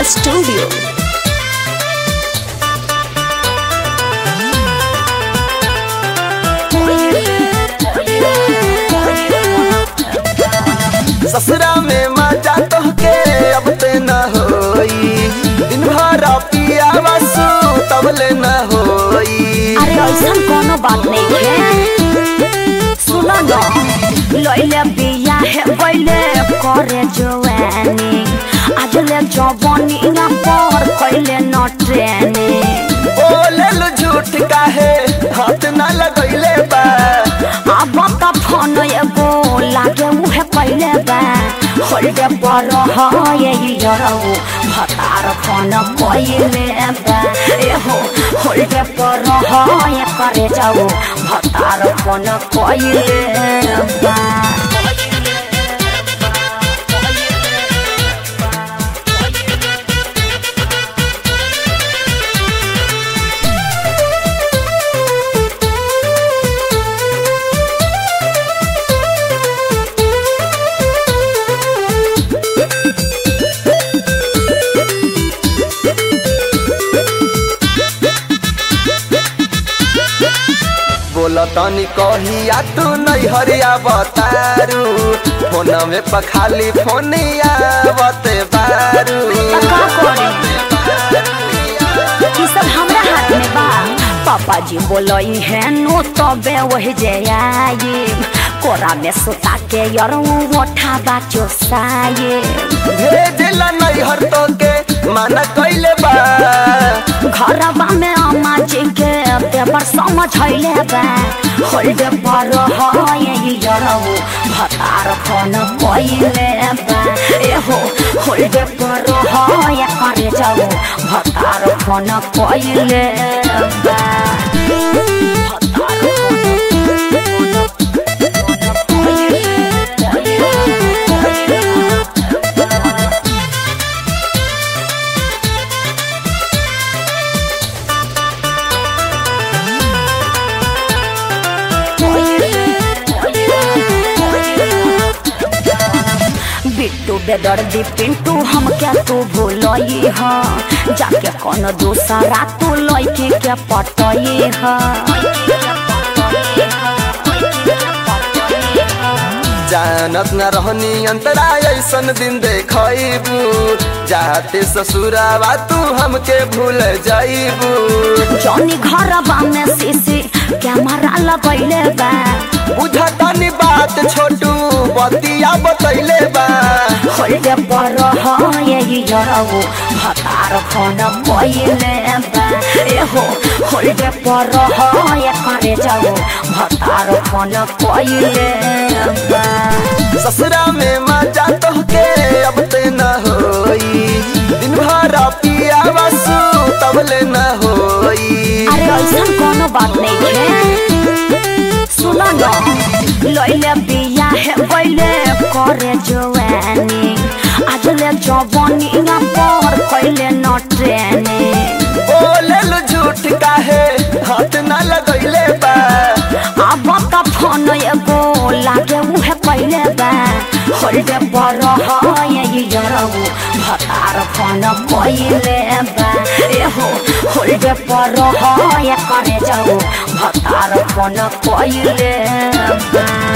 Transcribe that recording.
Studio. ससुरा में मजा तोहके अब ते न होई दिन भर पिया बसु तब ले न होई अरे ऐसा कोनो बात नहीं है सुनो न लइले बिया है बैले करे जवानी आज ले जवानी ना पर कैले न ट्रेनिंग बोले लो झूठ काहे हाथ न लगैले बा अब त फोन एगो लागे उहे कैले बा होल्डे पर है यरौ भतार फोन कैले बा एहो होल्डे पर है करे जाऊ भतार फोन कैले बा बोला तनी कहिया तू नहीं हरिया बतारू फोन में पखाली फोनिया बते बारू त का करे ई सब हमरा हाथ में बा पापा जी बोलई है नो तबे वही जे आई कोरा में सुता के यरौ ओठा बाचो साये भेजला नहीं हर तो के माना कैले बा घरवा में अम्मा जी के पेपर समझैले बा होल्डे पर है यरौ भतार फोन कैले बा एहो होल्डे पर है करे जाऊ भतार फोन कैले बा भतार बिट्टू बेदर्दी पिंटू हम क्या तू भूलई ह जाके कौन दूसरा तू लइके के पटई ह जानत न रहनी अंतरा ऐसन दिन देखबू जाते ससुरावा तू हमके भूल जाइबू जौनी घरवा में सीसी कैमरा लगैले बा बुझा तनी बात छोटू बतिया बतैले बा होल्डे पर है यरौ भतार फोन कैले बा एहो होल्डे पर है करे जाऊ भतार फोन कैले बा ससुरा में मजा तोहके अब ते न होई दिन भर पिया बसु तब ले न होई अरे ऐसा कोनो बात नहीं है सुनो न लइले बिया है बैले करे जवानी आज ले जवानी ना पर कैले न ट्रेनिंग बोले लो झूठ काहे हाथ न लगैले बा अब त फोन एगो लागे उहे कैले बा होल्डे पर है यरौ भतार फोन कैले बा एहो होल्डे पर है करे जाऊ भतार फोन कैले बा